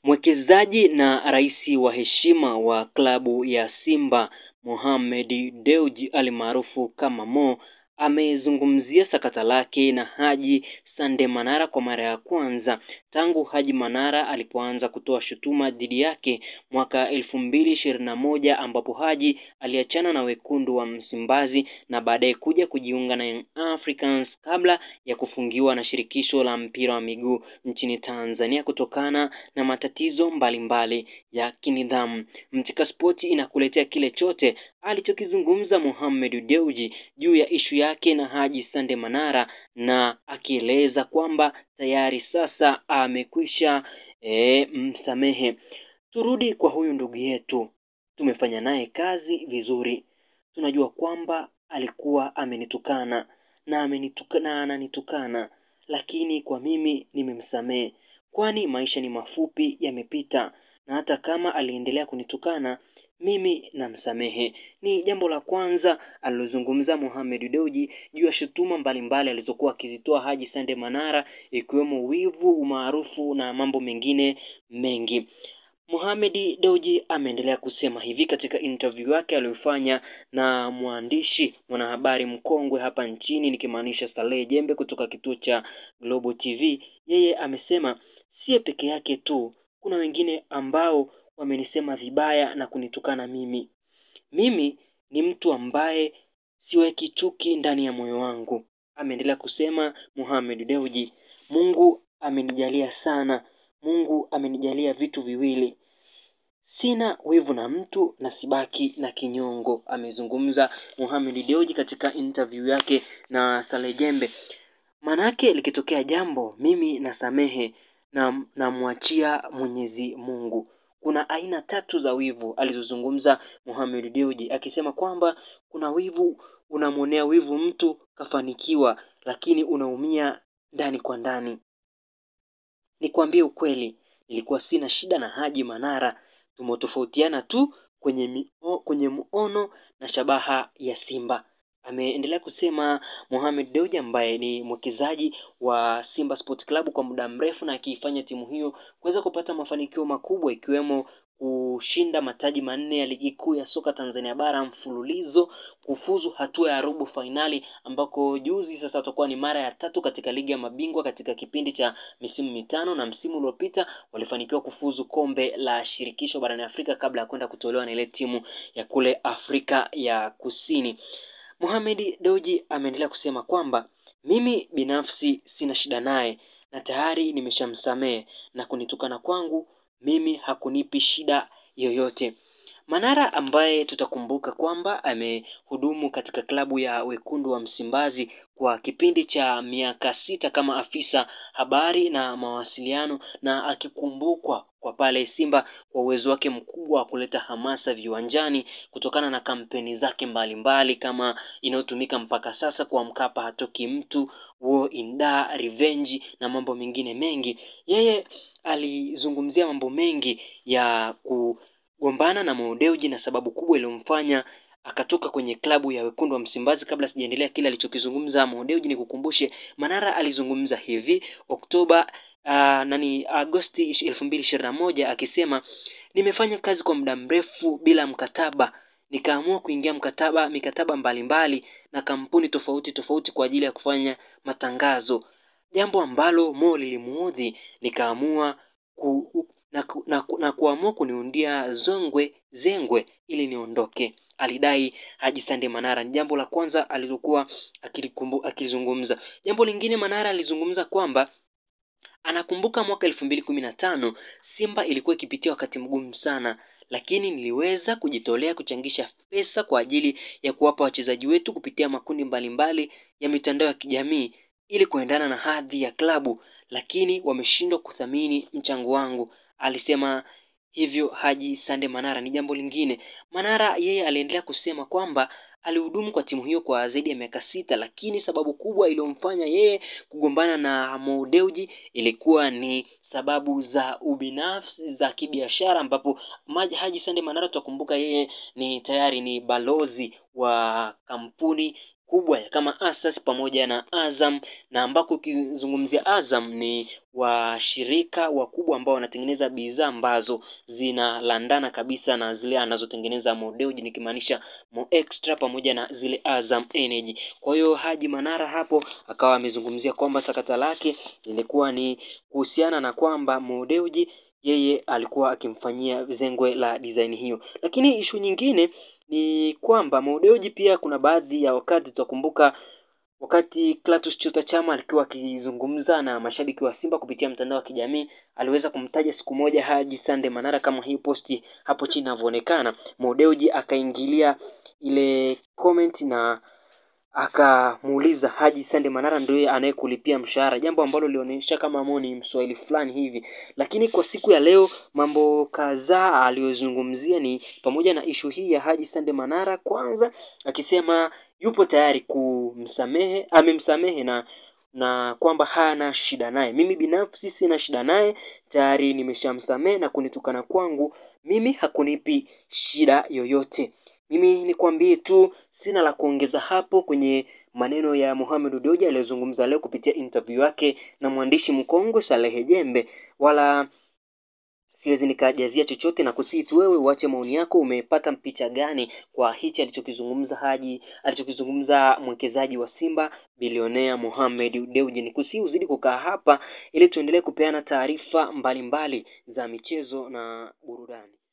Mwekezaji na rais wa heshima wa klabu ya Simba Mohamed Dewji almaarufu kama Mo amezungumzia sakata lake na Haji Sande Manara kwa mara ya kwanza tangu Haji Manara alipoanza kutoa shutuma dhidi yake mwaka elfu mbili ishirini na moja ambapo Haji aliachana na wekundu wa Msimbazi na baadaye kuja kujiunga na Young Africans kabla ya kufungiwa na shirikisho la mpira wa miguu nchini Tanzania kutokana na matatizo mbalimbali mbali ya kinidhamu. Mtika Spoti inakuletea kile chote alichokizungumza Mohamed Dewji juu ya ishu yake na Haji Sande Manara na akieleza kwamba tayari sasa amekwisha e, msamehe. Turudi kwa huyu ndugu yetu, tumefanya naye kazi vizuri, tunajua kwamba alikuwa amenitukana na amenitukana na ananitukana, lakini kwa mimi nimemsamehe, kwani maisha ni mafupi, yamepita, na hata kama aliendelea kunitukana mimi namsamehe. Ni jambo la kwanza alilozungumza Mohamed Dewji juu ya shutuma mbalimbali alizokuwa akizitoa Haji Sande Manara, ikiwemo wivu, umaarufu na mambo mengine mengi. Mohamed Dewji ameendelea kusema hivi katika interview yake aliyofanya na mwandishi mwanahabari mkongwe hapa nchini nikimaanisha Saleh Jembe kutoka kituo cha Global TV. Yeye amesema siye peke yake tu, kuna wengine ambao wamenisema vibaya na kunitukana mimi. Mimi ni mtu ambaye siweki chuki ndani ya moyo wangu, ameendelea kusema Mohamed Dewji. Mungu amenijalia sana, Mungu amenijalia vitu viwili, sina wivu na mtu na sibaki na kinyongo, amezungumza Mohamed Dewji katika interview yake na Saleh Jembe. Manake likitokea jambo mimi nasamehe na namwachia Mwenyezi Mungu. Kuna aina tatu za wivu alizozungumza Mohamed Dewji akisema kwamba kuna wivu, unamwonea wivu mtu kafanikiwa, lakini unaumia ndani kwa ndani. Nikwambie ukweli, nilikuwa sina shida na Haji Manara, tumetofautiana tu kwenye mio, kwenye muono na shabaha ya Simba. Ameendelea kusema Mohamed Dewji ambaye ni mwekezaji wa Simba Sport Club kwa muda mrefu na akiifanya timu hiyo kuweza kupata mafanikio makubwa ikiwemo kushinda mataji manne ya ligi kuu ya soka Tanzania bara mfululizo, kufuzu hatua ya robo fainali ambako juzi sasa watakuwa ni mara ya tatu katika ligi ya mabingwa katika kipindi cha misimu mitano, na msimu uliopita walifanikiwa kufuzu kombe la shirikisho barani Afrika kabla ya kwenda kutolewa na ile timu ya kule Afrika ya Kusini. Mohamed Dewji ameendelea kusema kwamba mimi binafsi sina shida naye na tayari nimeshamsamehe na kunitukana kwangu mimi hakunipi shida yoyote. Manara ambaye tutakumbuka kwamba amehudumu katika klabu ya wekundu wa Msimbazi kwa kipindi cha miaka sita kama afisa habari na mawasiliano, na akikumbukwa kwa pale Simba kwa uwezo wake mkubwa wa kuleta hamasa viwanjani kutokana na kampeni zake mbalimbali mbali, kama inayotumika mpaka sasa kwa Mkapa hatoki mtu, War in Dar, Revenge na mambo mengine mengi. Yeye alizungumzia mambo mengi ya kugombana na Mo Dewji na sababu kubwa iliyomfanya akatoka kwenye klabu ya wekundu wa Msimbazi. Kabla sijaendelea kile alichokizungumza Mo Dewji, ni kukumbushe Manara alizungumza hivi Oktoba uh, nani Agosti elfu mbili ishirini na moja akisema nimefanya kazi kwa muda mrefu bila mkataba, nikaamua kuingia mkataba mikataba mbalimbali mbali, na kampuni tofauti tofauti kwa ajili ya kufanya matangazo, jambo ambalo Mo lilimuudhi, nikaamua ku, na, ku, na, ku, na kuamua kuniundia zongwe zengwe ili niondoke, alidai Haji Sande Manara. Ni jambo la kwanza alilokuwa akilizungumza. Jambo lingine Manara alizungumza kwamba anakumbuka mwaka elfu mbili kumi na tano Simba ilikuwa ikipitia wakati mgumu sana, lakini niliweza kujitolea kuchangisha pesa kwa ajili ya kuwapa wachezaji wetu kupitia makundi mbalimbali mbali ya mitandao ya kijamii ili kuendana na hadhi ya klabu, lakini wameshindwa kuthamini mchango wangu, alisema hivyo Haji Sande Manara. Ni jambo lingine, Manara yeye aliendelea kusema kwamba alihudumu kwa timu hiyo kwa zaidi ya miaka sita, lakini sababu kubwa iliyomfanya yeye kugombana na Mo Dewji ilikuwa ni sababu za ubinafsi za kibiashara, ambapo Haji Sande Manara tutakumbuka yeye ni tayari ni balozi wa kampuni kubwa kama Asas pamoja na Azam, na ambako ukizungumzia Azam ni washirika wakubwa ambao wanatengeneza bidhaa ambazo zinalandana kabisa na zile anazotengeneza Mo Dewji, nikimaanisha Mo Extra pamoja na zile Azam Energy. Kwa hiyo Haji Manara hapo akawa amezungumzia kwamba sakata lake lilikuwa ni kuhusiana na kwamba Mo Dewji yeye alikuwa akimfanyia zengwe la design hiyo, lakini ishu nyingine ni kwamba Mo Dewji pia kuna baadhi ya wakati tutakumbuka wakati Clatous Chota Chama alikuwa akizungumza na mashabiki wa Simba kupitia mtandao wa kijamii, aliweza kumtaja siku moja Haji Sande Manara kama hii posti hapo chini inavyoonekana. Mo Dewji akaingilia ile comment na akamuuliza Haji Sande Manara ndio anayekulipia mshahara, jambo ambalo lilionyesha kama Mo ni mswahili fulani hivi. Lakini kwa siku ya leo mambo kadhaa aliyozungumzia ni pamoja na ishu hii ya Haji Sande Manara, kwanza akisema yupo tayari kumsamehe, amemsamehe na na kwamba hana shida naye. Mimi binafsi sina shida naye, tayari nimeshamsamehe na kunitukana kwangu mimi hakunipi shida yoyote. Mimi nikwambie tu, sina la kuongeza hapo kwenye maneno ya Mohamed Dewji aliyozungumza leo kupitia interview yake na mwandishi mkongwe Salehe Jembe, wala siwezi nikajazia chochote na kusii tu wewe uache maoni yako. Umepata picha gani kwa hichi alichokizungumza Haji, alichokizungumza mwekezaji wa Simba bilionea Mohamed Dewji? Ni kusii uzidi kukaa hapa ili tuendelee kupeana taarifa mbalimbali za michezo na burudani.